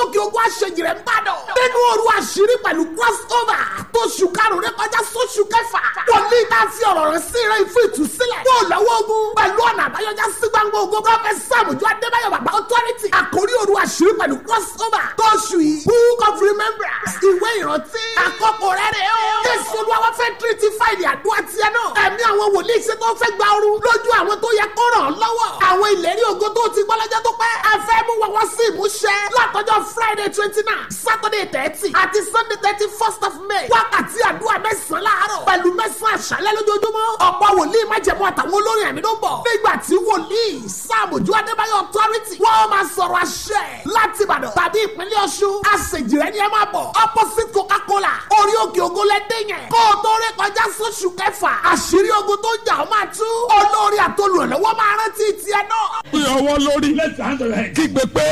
òkè ogun àṣejì rẹ̀ ń bàdàn. nínú òru àṣírí pẹ̀lú crossover tó ṣù karùn-ún rẹ̀ kọjá sóṣù kẹfà. wòlíì tá a fi ọ̀rọ̀ rẹ̀ sí rẹ̀ fún ìtúsílẹ̀. yóò lọ́wọ́ ogun pẹ̀lú ọ̀nà àbáyọjá sí gbangba ogun prọfẹ̀t sàmùjọ adébáyọ̀ bàbá authority. àkórí òru àṣírí pẹ̀lú crossover tó ṣù yìí book of remembrance ìwé ìrántí. àkọ́kọ́ rẹ̀ rẹ̀ o. jésù olúwa fẹ́ tírítì fáìlì àdúrà tiẹ̀ náà. ẹ̀mí àwọn wòlíì ṣe tó fẹ́ gba ooru lójú àwọn tó yẹ kó ràn án lọ́wọ́. àwọn ìlérí ògo tó ti gbọ́ lọ́jọ́ tó pẹ́. ẹ fẹ́ mú wọn wá sí ìmúṣẹ. látọjọ́ friday twenty nine saturday thirty àti sunday thirty first of may. wákàtí àdúrà mẹ́sàn-án láàárọ̀ pẹ̀lú mẹ́sàn-án àṣálẹ́ lójoojúmọ́. ọ̀pọ̀ wòlíì májẹ̀mú àtàwọn olórin ẹ̀mí ló ń bọ̀. nígbà tí wòlíì sáàmùjú adébáyọ̀ authority wọ́n máa sọ̀rọ̀ àṣẹ láti ìbàdàn tàbí ìpínlẹ̀ ọ̀ṣun. àṣejì rẹ̀ ni ẹ máa bọ̀. opposite coca-cola orí òkè ògo lẹ́dẹ̀ yẹn. kó o tó rí kọjá sóṣù kẹfà. àṣírí ogun tó jà ó máa tú. olórí àtolùrànlọ́wọ́ máa rántí tiẹ̀ náà. Pé ọwọ́ lórí Let's hand on your head. kígbe pé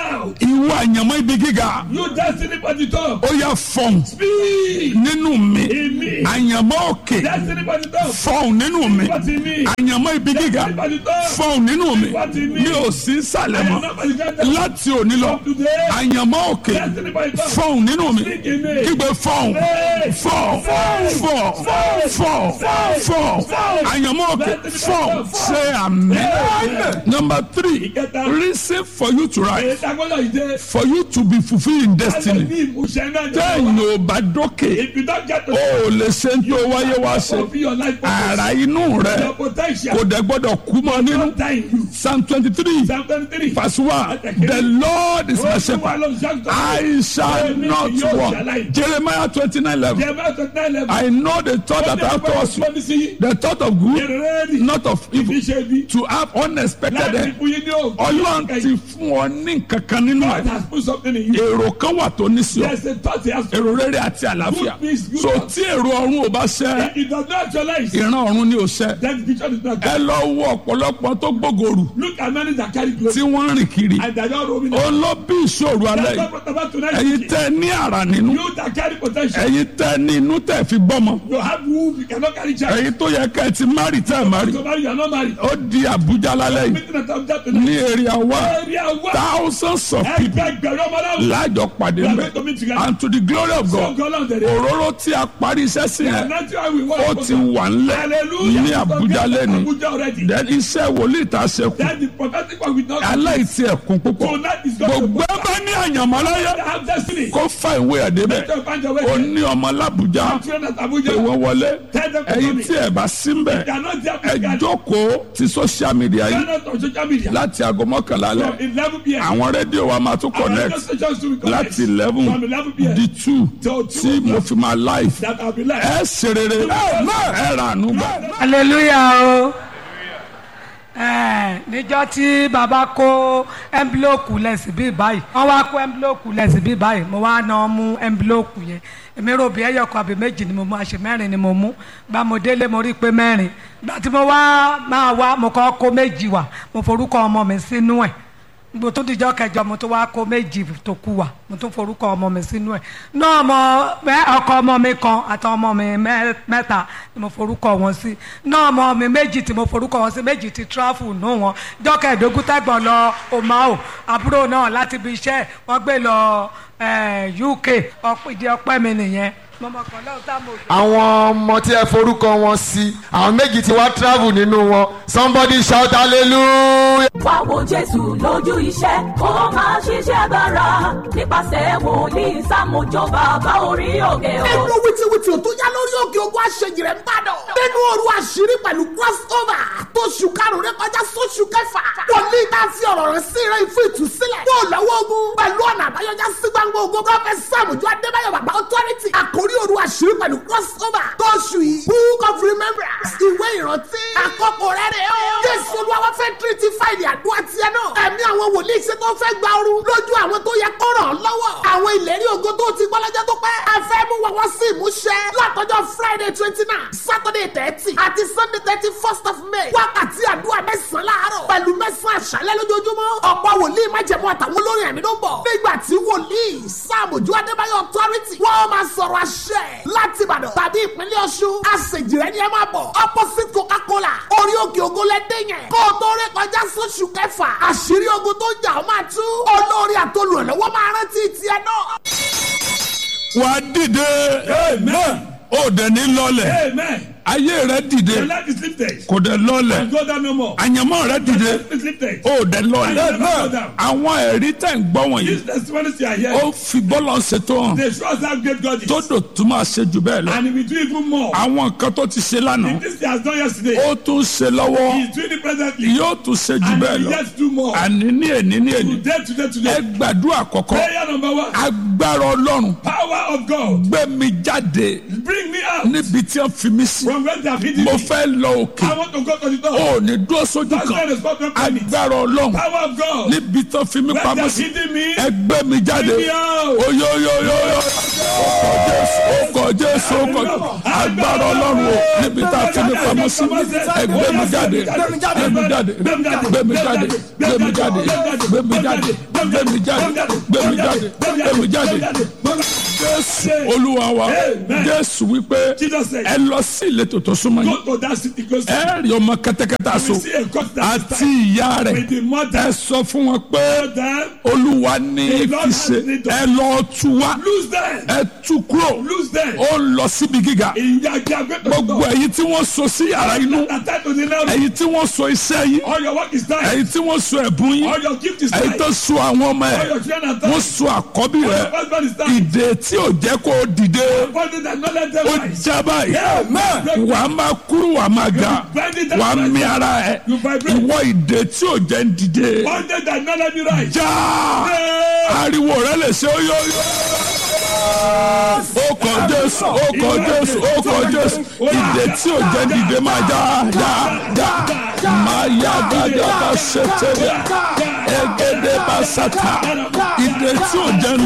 ìwọ àyànmọ́ ibi gíga You destiny for the top. ó yà fọ̀n Speed. nínú mi In me. àyànmọ́ òkè Destiny for the top. fọ̀n nínú mi What in me? àyànmọ́ ibi gíga Destiny for the top. fọ̀n nínú mi What in me? mi ò sí sàlẹ̀ I am mọ́ not for the top. láti òní lọ From today. àyànmọ́ òkè Destiny for the top. fọ̀n nínú mi Speak in me. kígbe fọ̀n Hey. fọ̀n fọ̀n fọ̀n fọ̀n àyànmọ́ òkè fọ̀n ṣe àmì. number three Ìkẹta. reason for you to rise Ìdágbọ́dọ̀ ìdè. for you to be fulfilled in destiny. Ní ìmúṣẹ náà jẹ́ téèyàn wá. ò bá dókè If you don't get to ó lè ṣe ń tó wáyé wá ṣe fulfill your life purpose, ara inú rẹ your potential, kò dẹ̀ gbọ́dọ̀ kú mọ́ nínú don't die in you. psalm twenty three Psalm 23. verse one the lord is my shepherd I shall not want Jeremiah twenty nine eleven Jeremiah 29 level. I know the thought that I have towards you the thought of good Ìrẹ́rì. not of evil Ìfiṣẹ́ bí. to have unexpected Láti end fún yín ní òògùn. ọlọ́run ti fún ọ ní kankan nínú God ẹ̀ has put something in you. èrò kan wà tó ní sí ọ There's a thought he has put. èrò rere àti àlàáfíà Good peace, good so health. tí èrò ọ̀run ò bá ṣẹ If it does not actualize, ìran ọ̀run ni ò ṣẹ then the vision is not ẹ good. lọ wo ọ̀pọ̀lọpọ̀ tó gbógòrò Look at many that carry glory. tí wọ́n ń rìn kiri And they are not roaming. ó lọ bí ìṣòro alẹ́ That's yìí what about tonight. ẹ̀yin tẹ́ ẹ ní àrà nínú You that carry potential. ẹ̀yin tẹ́ ẹ ní inú tẹ́ ẹ fi gbọ́mọ You have womb. You cannot carry child. ẹ̀yin tó yẹ kẹ́ ẹ ti márì tẹ́ ẹ márì So marry, you are not married. ó di Àbújá lálẹ́ yìí Meeting at Abuja ní tonight. èrè àwa Area one. thousands of people Ẹgbẹgbẹ̀rún ọmọ náà. láàjọ pàdé We are mbẹ going to meet together. and to the glory of So God God on the day. òróró tí a parí iṣẹ́ sí yẹn And that's why we want ó to ti wà ńlẹ̀ Hallelujah. ní Àbújá lẹ́nu Abuja already. then iṣẹ́ wòlíì tá a ṣe kù Then the prophetic one will not. aláìsí ẹ̀kún púpọ̀ Tonight is going to gbogbo ẹ bá ní àyànmọ́ láyé have destiny. kó fa ìwé ẹ̀ débẹ̀ Don't find your way. ó ní ọmọ lábùjá Children at pé Abuja. wọ́n wọlé Tell them to ẹ̀yin come tí ẹ̀ bá sí mbẹ̀ They are not there ẹ physically. jókòó ti social media They are yìí not on social media. láti aago mọ́kànlá From alẹ́ 11 p.m. àwọn rédíò wa máa tún Our radio connect stations to be connect. láti eleven From 11 p.m. di two Till tí 2 mo fi máa live That I'll be like. ẹ ṣe rere ẹ rà ànú gbà. hallelujah o ẹ níjọ́ tí baba kó ẹnbílòkù lẹsí bí báyìí wọ́n wá kó ẹnbílòkù lẹsí bí báyìí mo wá náà mú ẹnbílòkù yẹn èmi rò bí ẹyọkọ àbí méjì ni mo mú àṣẹ mẹ́rin ni mo mú gba mo délé mo rí i pé mẹ́rin gba tí mo wá máa wá mo kọ́ kó méjì wá mo forúkọ ọmọ mi sínú ẹ̀ mo tún dijọ́ kẹjọ mo tún wá kó méjì tó kù wá mo tún forúkọ ọmọ mi sínú ẹ̀ náà ọmọ mẹ- ọkọ ọmọ mi kan àti ọmọ mi mẹ- mẹ́ta ni mo forúkọ wọn sí náà ọmọ mi méjì tí mo forúkọ wọn sí méjì ti tráfù nù wọn jọ́kẹ̀ẹ́dógún tẹ́gbọ̀n lọ omao àbúrò náà láti ibi iṣẹ́ wọ́n gbé lọ eh, UK ọ̀pọ̀ ìdí ọpẹ́ mi nìyẹn mọ̀mọ́kàn lọ́wọ́ tá mo jọ. àwọn ọmọ tí ẹ forúkọ wọn sí àwọn méjì tí wá travel nínú wọn somebody shout hallelujah. wá wo jésù lójú iṣẹ́ kó máa ṣiṣẹ́ agbára nípasẹ̀ wòlíì sàmójó bàbá orí òkè o. nínú wìtìwìtì ò tó yá lórí òkè ogun àṣejì rẹ̀ ń bàdàn. nínú òru àṣírí pẹ̀lú crossover tó ṣù karùn-ún rẹ̀ kọjá sóṣù kẹfà. wòlíì tá a fi ọ̀rọ̀ rẹ̀ sí rẹ̀ fún ìtúsílẹ̀. yóò lọ́wọ́ ogun pẹ̀lú ọ̀nà àbáyọjá sí gbangba ogun prọfẹ̀t sàmùjọ adébáyọ̀ bàbá authority. àkórí òru àṣírí pẹ̀lú crossover tó ṣù yìí book of remembrance ìwé ìrántí. àkọ́kọ́ rẹ̀ rẹ̀ o. jésù olúwa wá fẹ́ tírítì fáìlì àdúrà tiẹ̀ náà. ẹ̀mí àwọn wòlíì ṣe tó fẹ́ gba ooru lójú àwọn tó yẹ kó ràn án lọ́wọ́. àwọn àwọn ìlérí ògo tó ti gbọ́ lọ́jọ́ tó pẹ́. a fẹ́ mú wọn wá sí ìmúṣẹ látọjọ́ friday twenty nine saturday thirty àti sunday thirty first of may. wákàtí àdúrà mẹ́sàn-án láàárọ̀ pẹ̀lú mẹ́sàn-án àṣálẹ́ lójoojúmọ́. ọ̀pọ̀ wòlíì májẹ̀mú àtàwọn olórin ẹ̀mí ló ń bọ̀. nígbà tí wòlíì sáàmùjú adébáyọ̀ authority wọ́n máa sọ̀rọ̀ àṣẹ láti ìbàdàn tàbí ìpínlẹ̀ ọ̀ṣun. àṣejìrẹ́ ni ẹ máa bọ̀ opposite coca-cola orí òkè ògo lẹ́dẹ̀ yẹn. kó o tó rí kọjá sóṣù kẹfà àṣírí ogun tó ń jà ó máa tú. olórí àtolùrànlọ́wọ́ máa rántí tiẹ̀ náà. wà á dìde Amen. ó dẹ̀ ní lọ́lẹ̀ Amen. ayé rẹ dìde Your life is lifted. kò dẹ̀ lọ́lẹ̀ Go down no more. àyànmọ́ rẹ dìde Your life is lifted. ó dẹ̀ lọ́lẹ̀ Amen. Go down. àwọn ẹ̀rí tẹ̀ ń gbọ́ wọ̀nyí These testimonies you are ó hearing, fi bọ́lọ̀ ṣètò hàn they show us how great God is. tó dò tún máa ṣe jù bẹ́ẹ̀ lọ And he will do even more. àwọn nǹkan tó ti ṣe lánàá This he has done yesterday. ó tún ṣe lọ́wọ́ He is doing it presently. yóò tún ṣe jù And bẹ́ẹ̀ he will lọ yet do more. àní ní èní ní èní Today, today, ẹ today. gbàdúrà kọ̀kọ́ Prayer number one. agbára ọlọ́run Power of God. gbé mi jáde Bring me out níbi tí wọ́n fi mí sí from where they have hidden mo me. fẹ́ lọ òkè I want to go to the door. ó ní dúró sójú That's why kan the spot of penny. agbára ọlọ́run Power of God. níbi tí wọ́n fi mí Where they pamọ́ have sí hidden me. ẹgbẹ́ mi jáde Bring me out. oyoyoyoyo ọkọ̀ jésù ọkọ̀ jésù agbára ọlọ́run o níbi tí a fi mí pamọ́ sí ẹgbẹ́ mi jáde gbé mi jáde gbé mi jáde gbé mi jáde gbé mi jáde gbé mi jáde gbé mi jáde gbé mi jáde gbé mi jáde jésù olúwa wa jésù wípé Jesus said, ẹ lọ sí ìletò tó súnmọ́ yín Go to that city close to ẹ rí ọmọ kẹ́tẹ́kẹ́tẹ́ you. aṣọ See a court that is àti tied ìyá rẹ̀ with the mother. ẹ sọ fún wọn pé Them, olúwa ní The Lord fi has ṣe need of- ẹ lọ tú wá lose them. ẹ tú kúrò Lose them. ó ń lọ síbi gíga Ìyàgbé àgbẹ̀ tó gbogbo ẹ̀yin tí wọ́n so sí yàrá inú Attend to the now. ẹ̀yin tí wọ́n so iṣẹ́ yín All your work is done. ẹ̀yin tí wọ́n so ẹ̀bùn yín All your gift is ẹ̀yin done. tó so àwọn ọmọ All ẹ̀ your children are wọ́n done. so àkọ́bí All rẹ̀ your husband is done. ìdè tí ò jẹ́ kó o dìde Body that not let them ó rise. já báyìí Amen. wà á máa kúrú wà á máa ga wà á mi ara ẹ̀ You vibrate. ìwọ ìdè tí ò jẹ́ ń dìde Body that not let me rise. já ariwo rẹ lè ṣe óyóyó. ó kọ jésù ó kọ jésù ó kọ jésù ìdè tí ò jẹ́ dìde máa já já já máa yá dájọ́ bá ṣe tẹ̀lé ẹgẹdẹ bá ṣàtà ìdè tí ò jẹ́